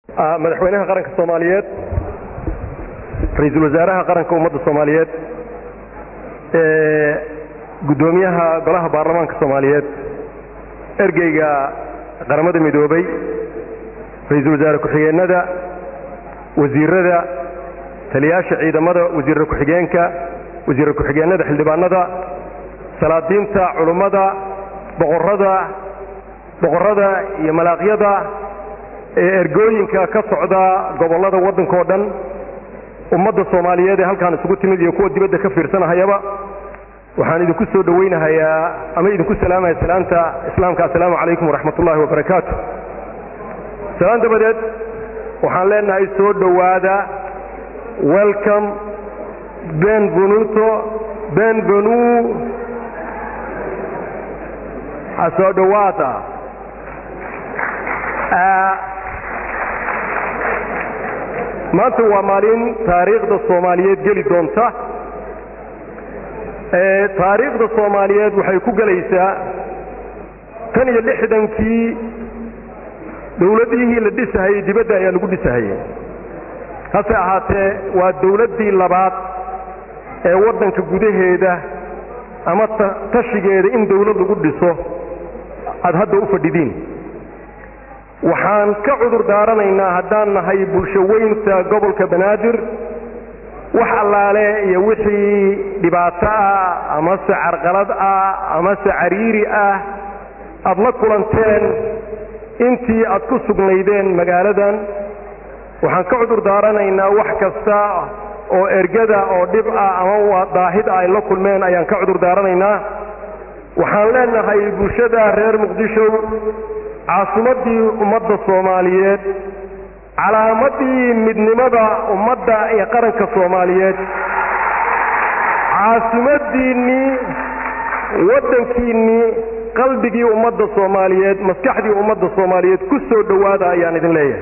madaxweynaha qaranka soomaaliyeed ra-iisul wasaaraha qaranka ummadda soomaaliyeed guddoomiyaha golaha baarlamaanka soomaaliyeed ergeyga qaramada midoobay ra-iisul wasaare ku-xigeenada wasiirada taliyaasha ciidamada wasiirra ku-xigeenka wasiirra ku-xigeenada xildhibaanada salaadiinta culummada boqorada boqorrada iyo malaaqyada ee ergooyinka ka socda gobollada waddankao dhan ummadda soomaaliyeed ee halkaan isugu timid iyo kuwa dibadda ka fiirsanahayaba waxaan idinku soo dhowaynahayaa ama idinku salaamaya salaanta islaamka assalaamu calaykum waraxmat ullaahi wabarakaatu salaan dabadeed waxaan leenahay soo dhowaada welcome benvenuto benvenu ha soo dhowaada maanta waa maalin taariikhda soomaaliyeed geli doonta taariikhda soomaaliyeed waxay ku gelaysaa tan iyo lixdankii dawladihii la dhisahayey dibadda ayaa lagu dhisahayey hase ahaatee waa dawladdii labaad ee waddanka gudaheeda ama tashigeeda in dawlad lagu dhiso aad hadda u fadhidiin waxaan ka cudur daaranaynaa haddaan nahay bulsho weynta gobolka banaadir wax allaale iyo wixii dhibaato ah amase carqalad ah amase cariiri ah aad la kulanteen intii aad ku sugnaydeen magaaladan waxaan ka cudur daaranaynaa wax kasta oo ergada oo dhib ah ama daahid ah ay la kulmeen ayaan ka cudur daaranaynaa waxaan leenahay bulshada reer muqdisho caasimaddii ummadda soomaaliyeed calaamadii midnimada ummadda iyo qaranka soomaaliyeed caasimaddiinnii waddankiinnii qalbigii ummadda soomaaliyeed maskaxdii ummadda soomaaliyeed ku soo dhowaada ayaan idin leeyahay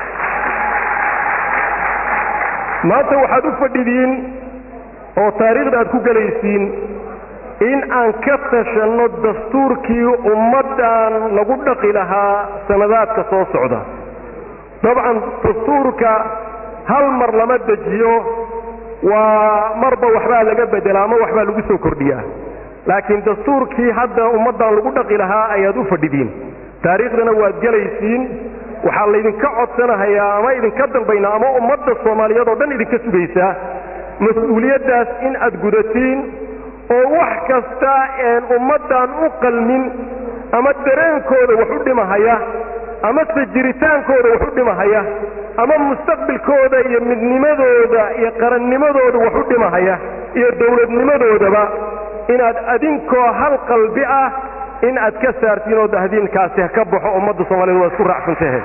maanta waxaad u fadhidiin oo taariikhda aad ku gelaysiin in aan ka tashanno dastuurkii ummaddan lagu dhaqi lahaa sanadaadka soo socda dabcan dastuurka hal mar lama dejiyo waa marba waxbaa laga beddelaa ama waxbaa lagu soo kordhiyaa laakiin dastuurkii hadda ummaddan lagu dhaqi lahaa ayaad u fadhidiin taariikhdana waad gelaysiin waxaa laydinka codsanahayaa ama idinka dalbaynaa ama ummadda soomaaliyeed oo dhan idinka sugaysaa mas-uuliyaddaas in aad gudatiin oo wax kasta een ummaddan u qalmin ama dareenkooda wax u dhimahaya amase jiritaankooda wax u dhimahaya ama mustaqbilkooda iyo midnimadooda iyo qarannimadooda wax u dhimahaya iyo dawladnimadoodaba inaad adinkoo hal qalbi ah in aad ka saartiin oo dahdiinkaasi ha ka baxo ummadda soomaaliyed waa isku raacsantahe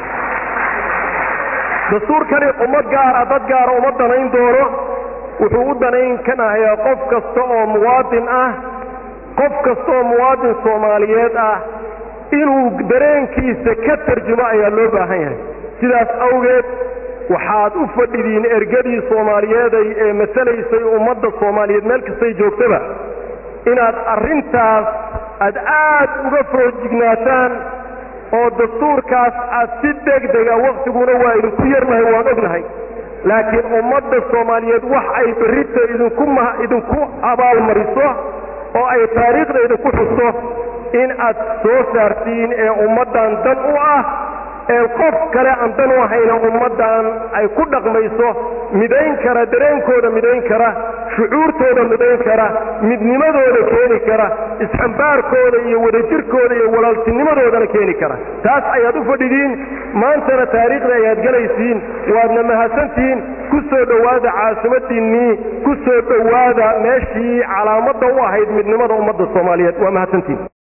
dastuurkani ummad gaara dad gaara uma danayn doono wuxuu u danayn kanahayaa qof kasta oo muwaadin ah qof kasta oo muwaadin soomaaliyeed ah inuu dareenkiisa ka tarjumo ayaa loo baahan yahay sidaas awgeed waxaad u fadhidiin ergadii soomaaliyeeday ee masalaysay ummadda soomaaliyeed meel kastay joogtaba inaad arrintaas aad aad uga foojignaataan oo dastuurkaas aad si degdega wakhtiguna waa idinku yarnahay waan ognahay laakiin ummadda soomaaliyeed wax ay berrita idinku abaalmariso oo ay taariikhda idinku xusto in aad soo saartiin ee ummaddan dan u ah ee qof kale aan dan u ahayna ummaddan ay ku dhaqmayso midayn kara dareenkooda midayn kara shucuurtooda midayn kara midnimadooda keeni kara isxambaarkooda iyo wadajirkooda iyo walaaltinimadoodana keeni kara taas ayaad u fadhidiin maantana taariikhda ayaad gelaysiin waadna mahadsantihiin ku soo dhowaada caasimaddiinnii ku soo dhowaada meeshii calaamadda u ahayd midnimada ummadda soomaaliyeed waa mahadsantihiin